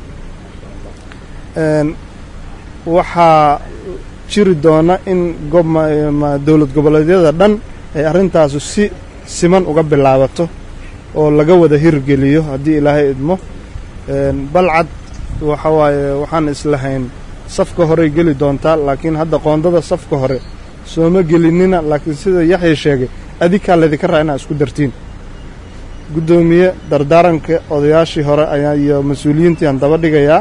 waxaa jiri doona in dowlad goboleedyada dhan ay arrintaasu si siman uga bilaabato oo laga wada hirgeliyo haddii ilaahay idmo balcad waxa waaye waxaan islahayn safka horey geli doontaa laakiin hadda qoondada safka hore sooma gelinina laakiin sida yaxya sheegay adikaa laydinka raa inaa isku dartiin guddoomiye dardaaranka odayaashii hore ayaa iyo mas-uuliyiintiiaan daba dhigayaa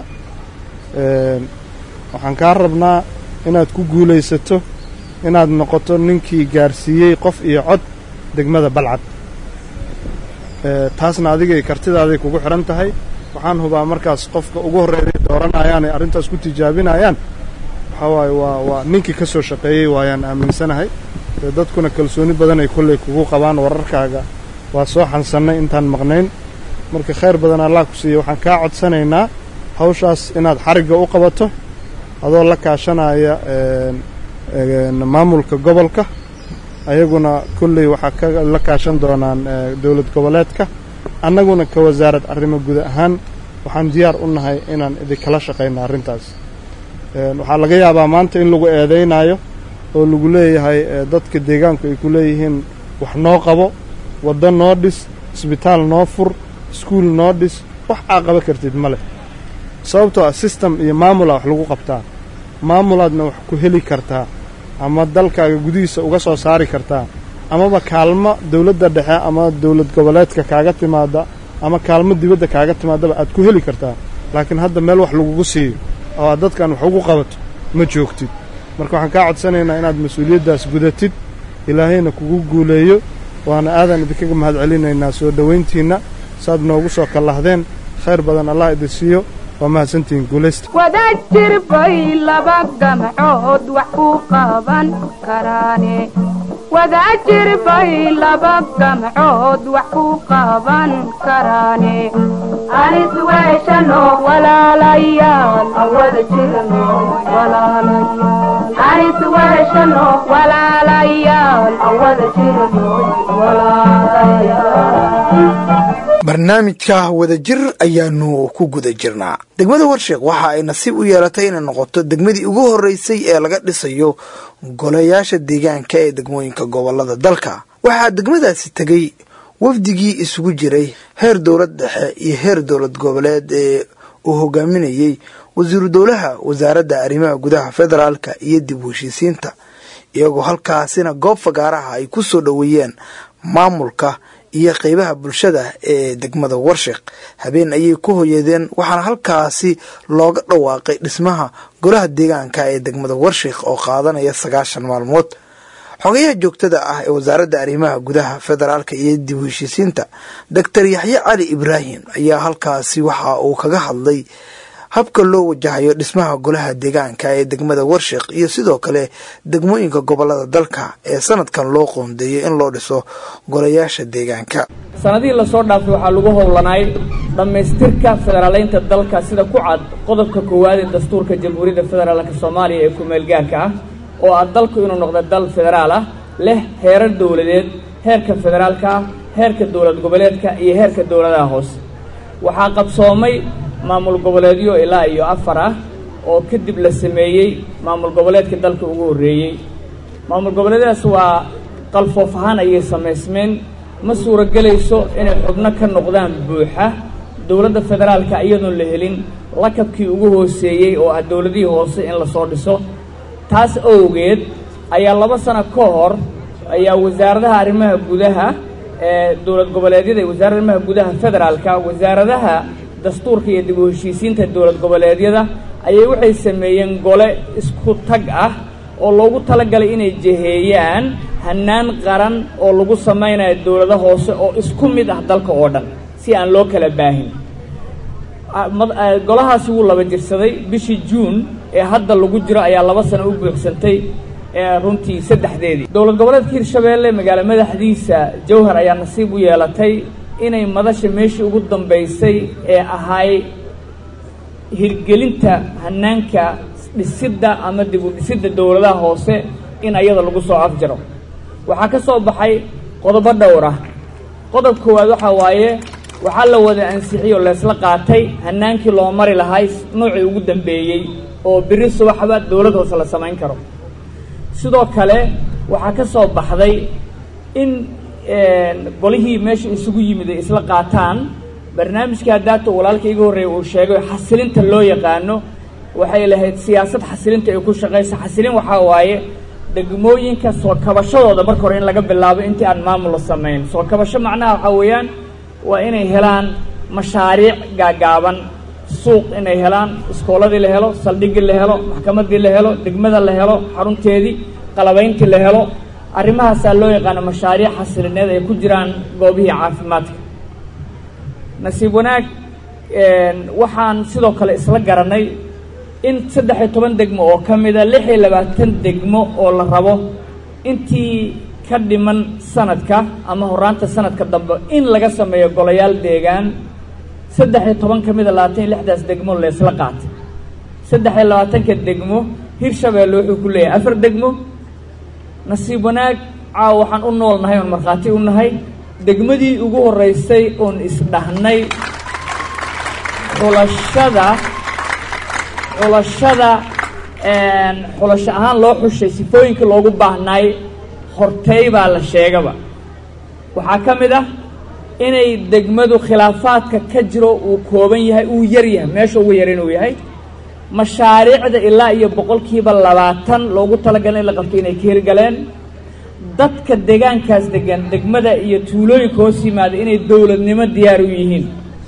waxaan kaa rabnaa inaad ku guulaysato inaad noqoto ninkii gaarsiiyey qof iyo cod degmada balcad taasna adigay kartidaaday kugu xidhan tahay waxaan hubaa markaas qofka ugu horreeday dooranayaan ay arrintaas ku tijaabinayaan waxaa waaye waa waa ninkii ka soo shaqeeyey waayaan aaminsanahay dee dadkuna kalsooni badan ay kolley kugu qabaan wararkaaga waa soo xansannay intaan maqnayn marka khayr badan allah ku siiya waxaan kaa codsanaynaa hawshaas inaad xarigga u qabato adoo la kaashanaya maamulka gobolka ayaguna kolley waxaa ka la kaashan doonaan dowlad goboleedka annaguna ka wasaarad arrimo guud ahaan waxaan diyaar u nahay inaan idinkala shaqayno arrintaas waxaa laga yaabaa maanta in lagu eedaynayo oo lagu leeyahay dadka deegaanku ay ku leeyihiin wax noo qabo waddo noo dhis isbitaal noo fur iskuul noo dhis wax aa qaba kartid ma leh sababtoo ah system iyo maamulaa wax lagu qabtaa maamulaadna wax ku heli kartaa ama dalkaaga gudihiisa uga soo saari kartaa amaba kaalmo dawladda dhexe ama dawlad goboleedka kaaga timaada ama kaalmo dibadda kaaga timaadaba aad ku heli kartaa laakiin hadda meel wax lagugu siiyo oo aad dadkan wax ugu qabato ma joogtid marka waxaan kaa codsanaynaa inaad mas-uuliyaddaas gudatid ilaahayna kugu guuleeyo waana aadaan idinkaga mahad celinaynaa soo dhowayntiinna saaad noogu soo kallahdeen khayr badan allah idin siiyo waa mahadsantihiin guulaysta wadaad jir bay laba gamcood wax ku qaban karaane wadaad jir bay laba gamcood wax ku qaban karaane anis weeshano walaalayaal awada jirno walaalayaal anis weeshano walaalayaal awada jirno walaalayaal barnaamijka wadajir ayaanu ku guda jirnaa degmada warsheekh waxa ay nasiib u yeelatay inay noqoto degmadii ugu horreysay ee laga dhisayo golayaasha deegaanka ee degmooyinka gobolada dalka waxaa degmadaasi tegey wafdigii isugu jiray heer dowlad dhexe iyo heer dowlad goboleed ee uu hogaaminayey wasiiru dowlaha wasaaradda arrimaha gudaha federaalka iyo dib u heshiisiinta iyagoo halkaasina goob fagaaraha ay ku soo dhoweeyeen maamulka iyo qeybaha bulshada ee degmada warsheekh habeen ayay ku hoyadeen waxaana halkaasi looga dhawaaqay dhismaha golaha deegaanka ee degmada warsheekh oo qaadanaya sagaashan maalmood xogayaha joogtada ah ee wasaaradda arrimaha gudaha federaalka iyo dib u heshiisiinta doctor yaxye cali ibraahim ayaa halkaasi waxa uu kaga hadlay habka loo wajahayo dhismaha golaha deegaanka ee degmada warsheekh iyo sidoo kale degmooyinka gobolada dalka ee sanadkan loo qoondeeyay in loo dhiso golayaasha deegaanka sanadihii lasoo dhaafay waxaa lagu howlanaay dhammaystirka federaaleynta dalka sida ku cad qodobka koowaad ee dastuurka jamhuuriyadda federaalka soomaaliya ee ku-meelgaarka ah oo ah dalku inuu noqdo dal federaal ah leh heerar dowladeed heerka federaalka ah heerka dowlad goboleedka iyo heerka dowladaha hoose waxaa qabsoomay maamul goboleedyo ilaa iyo afar ah oo kadib la sameeyey maamul goboleedka dalka ugu horreeyey maamul goboleedyadaas waa qalfoof ahaan ayay samaysmeen ma suuragelayso inay xubno ka noqdaan buuxa dowladda federaalka iyadoon la helin lakabkii ugu hooseeyey oo ah dowladihii hoose in lasoo dhiso taas awgeed ayaa laba sano ka hor ayaa wasaaradaha arrimaha gudaha ee dowlad goboleedyada iyo wasaaradda arrimaha gudaha federaalka wasaaradaha dastuurka iyo dib u heshiisiinta dowlad goboleedyada ayay waxay sameeyeen gole isku tag ah oo loogu talagalay inay jeheeyaan hannaan qaran oo lagu samaynayo dowlado hoose oo isku mid ah dalka oo dhan si aan loo kala baahin golahaasi wuu laba jirsaday bishii juun ee hadda lagu jiro ayaa laba sano u buuxsantay runtii saddexdeedii dowlad goboleedka hirshabeelle magaalo madaxdiisa jawhar ayaa nasiib u yeelatay inay madasha meeshii ugu dambaysay ee ahay hirgelinta hanaanka dhisidda ama dib u dhisidda dowladaha hoose in ayada lagu soo afjaro waxaa ka soo baxay qodobo dhowr ah qodob koowaad waxaa waaye waxaa la wada ansixiyey oo laysla qaatay hanaankii loo mari lahay noocii ugu dambeeyey oo biri subaxba dowlad hoose la samayn karo sidoo kale waxaa ka soo baxday in golihii meesha isugu yimid ay isla qaataan barnaamijka haddaata walaalka iga horreeya uu sheegay xasilinta loo yaqaano waxay lahayd siyaasad xasilinta ay ku shaqaysa xasilin waxaa waaye degmooyinka soo kabashadooda marka hore in laga bilaabo intii aan maamul la samayn soo kabasho macnaha waxaa weeyaan waa inay helaan mashaariic gaagaaban suuq inay helaan iskooladii la helo saldhiggii la helo maxkamaddii la helo degmada la helo xarunteedii qalabayntii la helo arrimahaasaa loo yaqaano mashaariic xasilineed ay ku jiraan goobihii caafimaadka nasiib wanaag waxaan sidoo kale isla garanay in saddex iyo toban degmo oo ka mida lix iyo labaatan degmo oo la rabo intii ka dhiman sanadka ama horaanta sanadka dambe in laga sameeyo golayaal deegaan saddex iyo toban ka mida labaatan iyo lixdaas degmo laysla qaatay saddex iyo labaatanka degmo hirshabeelle wuxuu ku leeyahay afar degmo nasiib wanaag caawa waxaan u nool nahay oon markhaati u nahay degmadii ugu horreysay oon isdhahnay xulashada xulashada xulasho ahaan loo xushay sifooyinkii loogu baahnaay hortey baa la sheegaba waxaa ka mid ah inay degmadu khilaafaadka ka jiro uu kooban yahay uu yar yahay meesha ugu yar inuu yahay mashaariicda ilaa iyo boqolkiiba labaatan loogu talagalay in la qabto inay ka hirgaleen dadka deegaankaas degan degmada iyo tuulooyinka hoos yimaada inay dowladnimo diyaar u yihiin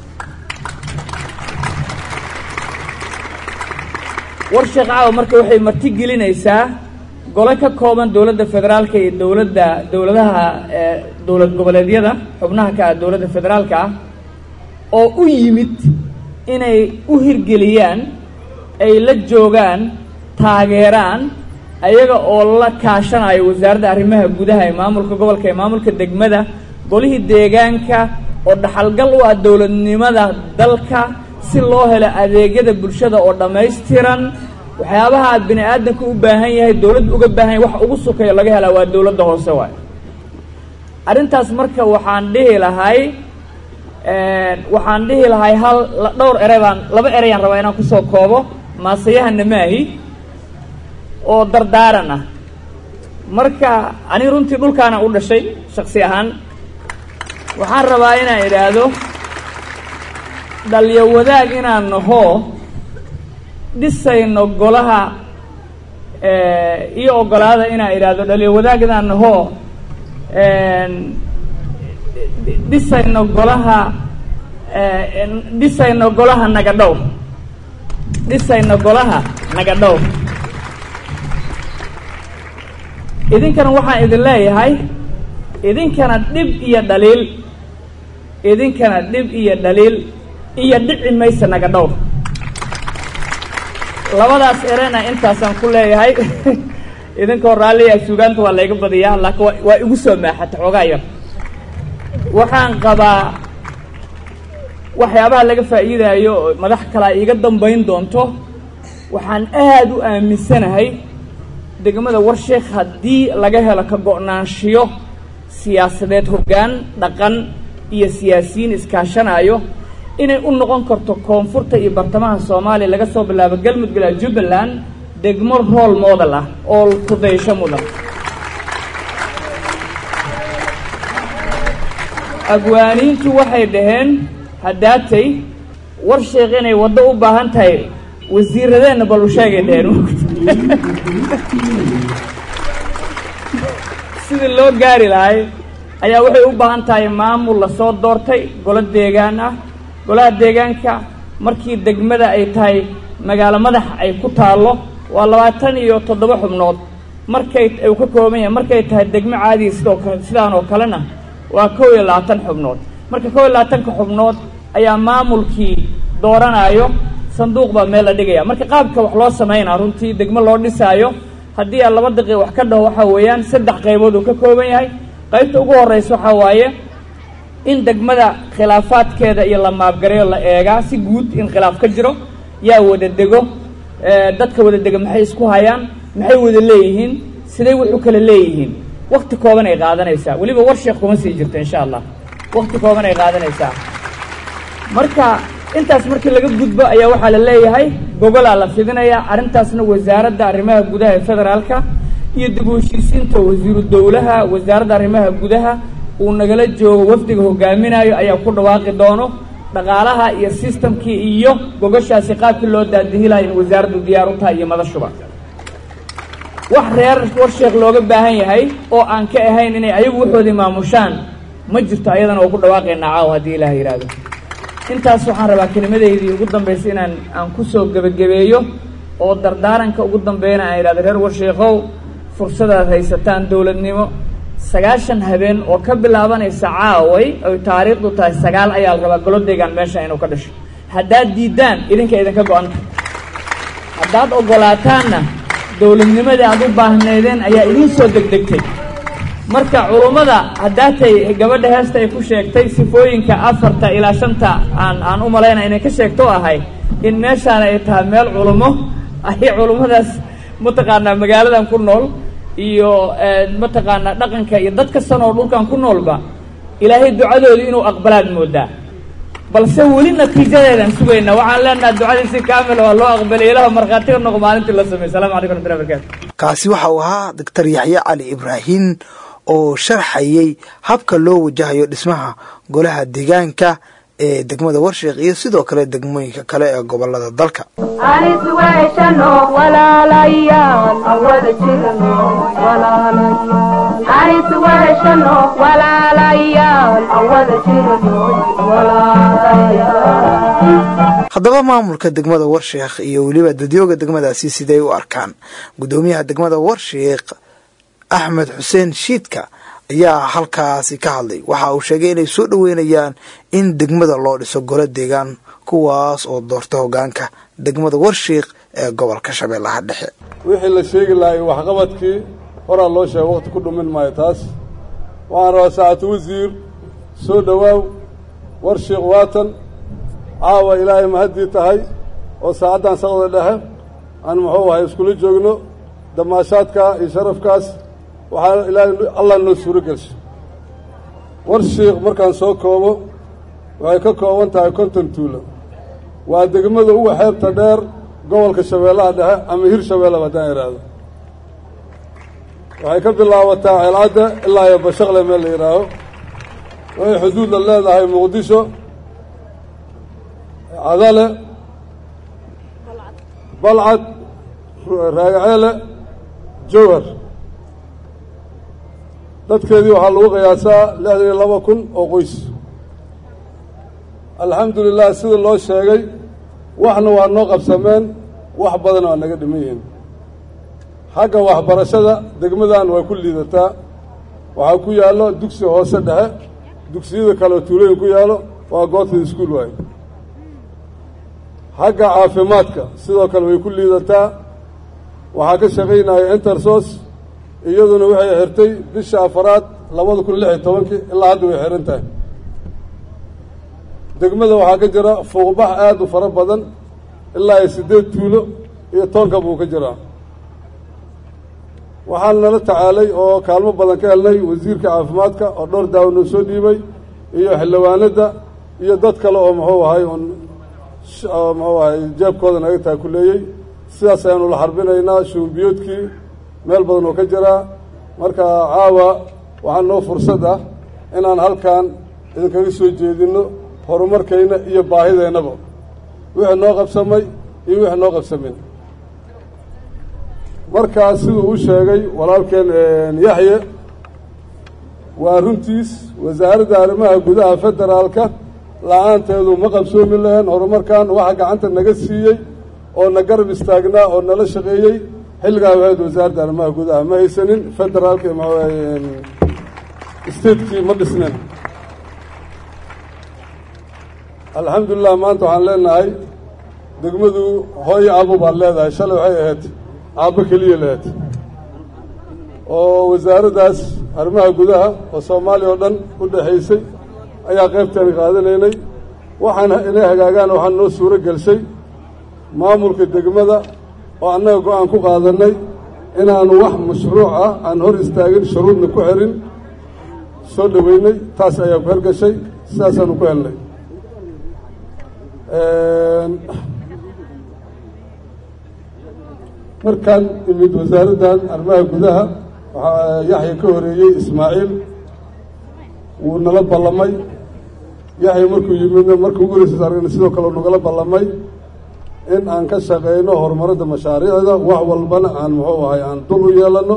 war sheekh caawa marka waxay marti gelinaysaa gole ka kooban dowladda federaalka iyo dowladda dowladaha dowlad goboleedyada xubnaha ka ah dowladda federaalka ah oo u yimid inay u hirgeliyaan ay la joogaan taageeraan ayaga oo la kaashanayo wasaaradda arrimaha gudaha ee maamulka gobolka ee maamulka degmada golihii deegaanka oo dhaxalgal u ah dowladnimada dalka si loo helo adeegyada bulshada oo dhammaystiran waxyaabaha bini aadamka u baahan yahay dowladda uga baahan yahay wax ugu sukayo laga helaa waa dowladda hoose waayo arrintaas marka waxaan dhihi lahay waxaan dhihi lahay hal dhowr erey baan laba ereyaan rabaa inaan kusoo koobo maasayahana maahi oo dardaaran ah marka ani runtii dhulkaana u dhashay shaksi ahaan waxaan rabaa inaan idhaahdo dhalyo wadaag inaan nahoo dhisayno golaha iyo ogolaada inaan idhaahdo dhalyo wadaag inaan nahoo dhisayno golaha dhisayno golaha nagadhow dhisayno golaha nagadhow idinkana waxaan idin leeyahay idinkana dhib iyo dhaliil idinkana dhib iyo dhaliil iyo dhici maysa naga dhowr labadaas erena intaasaan ku leeyahay idinkoo raalliya suugaanta waa layga badiyaa laakiin waa waa igu soo maaxata xoogaa yar waxaan qabaa waxyaabaha laga faa'iidaayo oo madax kalaa iiga dambayn doonto waxaan aad u aaminsanahay degmada warsheekh haddii laga helo ka go'naanshiyo siyaasadeed hoggaan dhaqan iyo siyaasiyiin iskaashanaayo inay u noqon karto koonfurta iyo bartamaha soomaaliya laga soo bilaabo galmudug ilaa jubbaland degmo rool model ah oo kudaysho mudan abwaaniintu waxay dhaheen haddaatay war sheekh inay waddo u baahan tahay wasiiradeenna bal u sheegay dhaheen sidii loo gaari lahay ayaa waxay u baahan tahay maamul lasoo doortay golo deegaan ah golaha deegaanka markii degmada ay tahay magaalo madax ay ku taallo waa labaatan iyo toddoba xubnood markay uu ka kooban yahay markay tahay degmo caadiya sidoo kale sidaan oo kalena waa kow iyo labaatan xubnood marka kow iyo labaatanka xubnood ayaa maamulkii dooranayo sanduuq baa meel la dhigaya marka qaabka wax loo samaynaa runtii degmo loo dhisaayo haddii aan laba daqiiq wax ka dhaho waxaa weeyaan saddex qaybood uu ka kooban yahay qaybta ugu horreysa waxaa waaye in degmada khilaafaadkeeda iyo la maabgareyo la eegaa si guud in khilaaf ka jiro yaa wada dego dadka wada dega maxay isku hayaan maxay wada leeyihiin siday wuxu kala leeyihiin wakti kooban ay qaadanaysaa weliba war sheekh kuma sii jirto insha allah wakti kooban ay qaadanaysaa marka intaas markii laga gudbo ayaa waxaa la leeyahay gogolaa la fidinayaa arrintaasna wasaaradda arrimaha gudaha ee federaalka iyo dib u heshiisiinta wasiiru dowlaha wasaaradda arrimaha gudaha uu nagala joogo wafdiga hogaaminayo ayaa ku dhawaaqi doono dhaqaalaha iyo sistamkii iyo gogoshaasi qaabkii loo daadihilayo in wasaaraddu diyaar u tahay iyo madashuba wax reer warsheekh looga baahan yahay oo aan ka ahayn inay ayagu waxoodii maamushaan ma jirto ayadana waa ku dhawaaqaynaa caaw haddii ilaah yidhaahdo intaas waxaan rabaa kelimadeydii ugu dambaysa inaan aan kusoo gebagabeeyo oo dardaaranka ugu dambeeyana aan idhahdo reer warsheekhow fursadaad haysataan dowladnimo sagaashan habeen oo ka bilaabanaysa caaway oy taariikhdu tahay sagaal ayaa la rabaa golodaygan meesha inuu ka dhasho haddaad diiddaan idinka idinka go-anta haddaad oggolaataanna dowladnimadii aad u baahnaydeen ayaa idiin soo degdegtay marka culummada haddaatay gabadha heesta ay ku sheegtay sifooyinka afarta ilaa shanta aan aan u malayna inay ka sheegto ahay in meeshaana ay tahay meel culummo ay culummadaas mataqaanaa magaaladan ku nool iyo mataqaanaa dhaqanka iyo dad kastan oo dhulkan ku noolba ilaahay ducadoodii inuu aqbalaad moodaa balse weli natiijadeedaan sugayna waxaan leenaha ducadii si kaamil waa loo aqbalay ilaah markhaatiga noq maalintii la sameey salamu calaykum raxmatullahi barakaatu kaasi waxa uu ahaa doctor yaxye cali ibraahin oo sharxayay habka loo wajahayo dhismaha golaha deegaanka ee degmada warsheekh iyo sidoo kale degmooyinka kale ee gobolada dalka anis weeshano walaalayaal awada jirno walaalayaal anis weeshano walaalayaal awada jirno walaalayaal haddaba maamulka degmada warsheekh iyo weliba dadyooga degmadaasi siday u arkaan guddoomiyaha degmada warsheekh axmed xuseen shiidka ayaa halkaasi ka hadlay waxa uu sheegay inay soo dhoweynayaan in degmada loo dhiso golo deegaan kuwaas oo doorta hogaanka degmada warshiiq ee gobolka shabeellaha dhexe wixii la sheegi lahay waxqabadkii horaa loo sheega waqti ku dhumin maayo taas waxaan rabaa saacatu wasiir soo dhowaaw warshiiq waatan caawa ilaahay mahaddii tahay oo saacaddan saqda dhexe aan muxuu ahay iskula joogno damaashaadkaa iyo sharafkaas waxaa ilaahay allah noo suuro gelsha warshiiq markaan soo koobo waxay ka kooban tahay konton tuulo waa degmada uga xeebta dheer gobolka shabeellaha dhexe ama hir shabeellaba haddaan idhaahdo waxay ka bilaabataa ceelcadda ilaa iyo bashaqle meel la yidhaaho waxay xuduudla leedahay muqdisho cadale balcad raagaceele jowhar dadkeedii waxaa lagu qiyaasaa lixdan iyo laba kun oo qoys alxamdu lilah sida loo sheegay waxna waa noo qabsameen wax badan waa naga dhiman yihiin xagga waxbarashada degmadan way ku liidataa waxaa ku yaallo dugsi hoose dhexe dugsiyada kale oo tuulooyin ku yaallo waa goobta iskuul waaye xagga caafimaadka sidoo kale way ku liidataa waxaa ka shaqaynaya intersos iyaduna waxay xirtay bisha afaraad labada kun lix iyo tobankii ilaa hadda way xihan tahay degmada waxaa ka jira fuuqbax aada u fara badan ilaa iyo siddeed tuulo iyo toonka buu ka jiraa waxaan nala tacaalay oo kaalmo badan ka helnay wasiirka caafimaadka oo dhowr daawo noo soo dhiibay iyo xildhibaanadda iyo dad kale oo muxuu ahay un muxuu ahay jeebkooda naga taakuleeyey sidaas ayaanu la xarbinaynaa shuurbiyoodkii meel badan oo ka jiraa marka caawa waxaa noo fursad ah inaan halkan idinkaga soo jeedinno horumarkayna iyo baahideennaba wixii noo qabsamay iyo wixii noo qabsamin markaas siduu u sheegay walaalkeen yaxye waa runtiis wasaaradda arrimaha gudaha federaalka la-aanteedu ma qabsoomi lahayn horumarkan waxa gacanta naga siiyey oo na garab istaagnaa oo nala shaqeeyey xilligaa wahayd wasaaradda arrimaha gudaha ma haysanin federaalka statekii ma dhisnen alxamdulilah maanta waxaan leenahay degmadu hooyo aabo baad leedahay shalay waxay ahayd aabbo keliya lahayd oo wasaaraddaas arrimaha gudaha oo soomaaliya oo dhan u dhexaysay ayaa qaybteena qaadanaynay waxaan inay hagaagaan waxaan noo suuro gelshay maamulka degmada oo annaga go-aan ku qaadannay inaanu wax mashruuc ah aan hor istaagin shuruudna ku xerin soo dhoweynay taas ayaa ku hergashay sidaasaanu ku helnay markaan imid wasaaraddan arrimaha gudaha waxaa yaxya ka horeeyey ismaaciil wuu nala ballamay yaxya markuu yimidna markuu ugu horeysa argna sidoo kale nagala ballamay in aan ka shaqeyno horumaradda mashaariicda wax walbana aan muxuu ahay aan dul u yeelano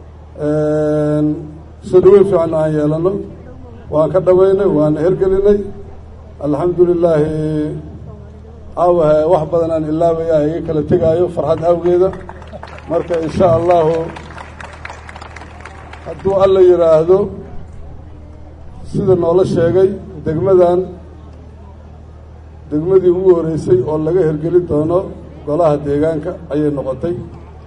soo dhaweyn fiicanna aan yeelano waan ka dhaweynay waana hergelinay alxamdu lilaahi aawahe wax badan aan ilaabaya iga kala tegaayo farxad awgeeda marka insha allahu hadduu alla yidhaahdo sida noola sheegay degmadan degmadii ugu horeysay oo laga hergeli doono golaha deegaanka ayay noqotay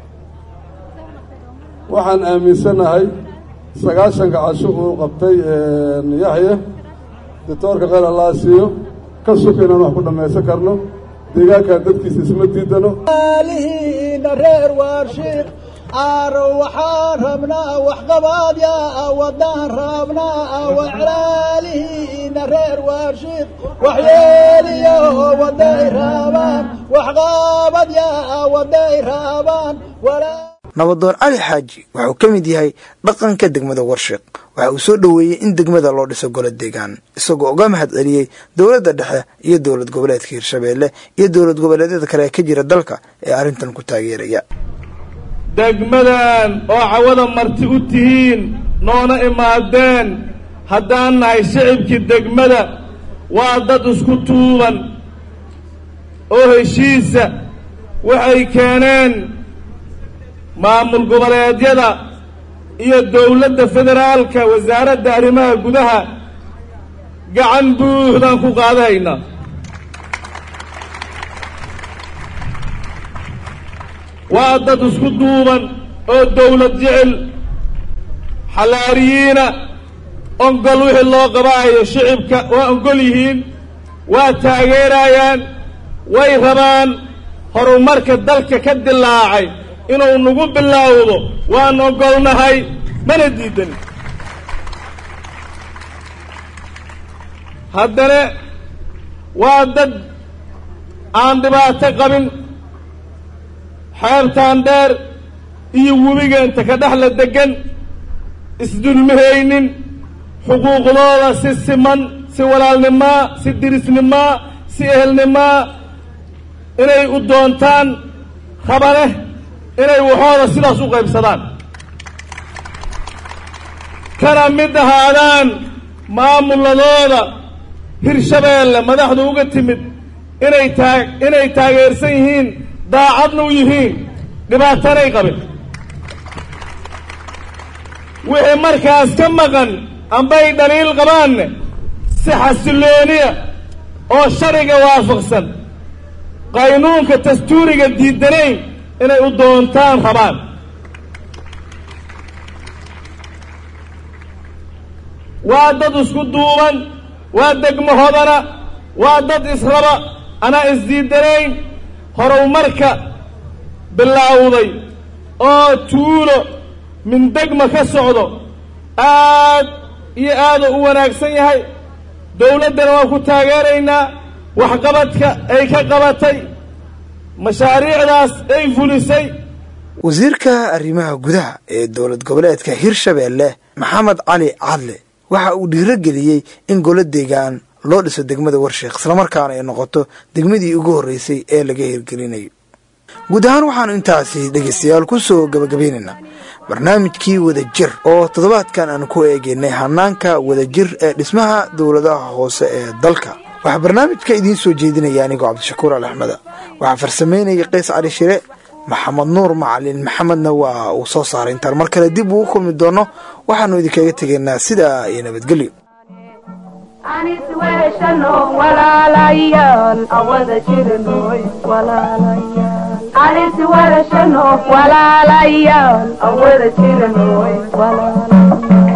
waxaan aaminsanahay sagaashanka casho uu qabtay yaxya dictoorka kheyr allaa siiyo ka suka inaan wax ku dhammaysan karno deegaankan dadkiisa isma diidano alihiina reer waarshiiq aaro waxaan rabnaa waxqabaad yaa wadaan rabnaa waclaalihiina reer waarshiiq waxyeeliyo waday raabaan waxqaabad yaa waday raabaan nabadoon cali xaaji wuxuu ka mid yahay dhaqanka degmada warshiq waxa uu soo dhoweeyey in degmada loo dhiso golo deegaan isagoo uga mahad celiyey dowladda dhexe iyo dowlad goboleedka hirshabeelle iyo dowlad goboleedyada kale ee ka jira dalka ee arrintan ku taageeraya degmadan oo cawada marti u tihiin noona imaadeen haddaan nahay shicibkii degmada waa dad isku tuuban oo heshiisa waxay keeneen maamul goboleedyada iyo dowladda federaalka wasaaradda arrimaha gudaha gacan buuxdaan ku qaadahaynaa waa dad isku duuban oo dawlad jecel xalaariyiina ongol wixii loo qabaayo shicibka waa ongol yihiin waa taageerayaan way rabaan horumarka dalka ka dilaacay inuu nagu bilaawdo waan ogolnahay mana diidan haddana waa dad aan dhibaato qabin xeebtaan dheer iyo webiga inta ka dhexla degan isdulmihaynin xuquuqdooda si siman si walaalnimaa si dirisnimaa si ehelnimaa inay u doontaan rabaneh inay waxooda sidaas u qaybsadaan kana mid ahaadaan maamuladooda hirshabeelle madaxdu uga timid inay taa inay taageersan yihiin daacadna u yihiin dhibaatanay qabin wixii markaas ka maqan ambay dhaliil qabaanne si xasilooniya oo shariga waafaqsan qaynuunka dastuuriga diidanayn inay u doontaan rabaan waa dad isku duuban waa degmo hodana waa dad israba anaa isdiidanayn horumarka bilaawday oo tuulo min degma ka socdo aad iyo aada u wanaagsan yahay dawladdana waan ku taageeraynaa waxqabadka ay ka qabatay mashaariicdaas ay fulisay wasiirka arrimaha gudaha ee dowlad goboleedka hirshabeelle maxamed cali cadle waxa uu dhiirogeliyey in golo deegaan loo dhiso degmada warsheekh islamarkaana ay noqoto degmadii ugu horreysay ee laga hirgelinayo guud ahaan waxaanu intaasi dhegaystayaal ku soo gabagabaynaynaa barnaamijkii wadajir oo toddobaadkan aan ku eegaynay hanaanka wadajir ee dhismaha dowladaha hoose ee dalka waxaa barnaamijka idiin soo jeedinaya anigoo cabdishakuur al axmeda waxaa farsamaynaya qays cali shire maxamed nuur macalin maxamedna waa uu soo saaray intaan mar kale dib ugu kulmi doono waxaanu idinkaga tegaynaa sidaa iyo nabadgelyo anis weeshano walaalayaal awada jirnoy walaalayaal anis weeshano walaalayaal awada jirnoy walaalayaal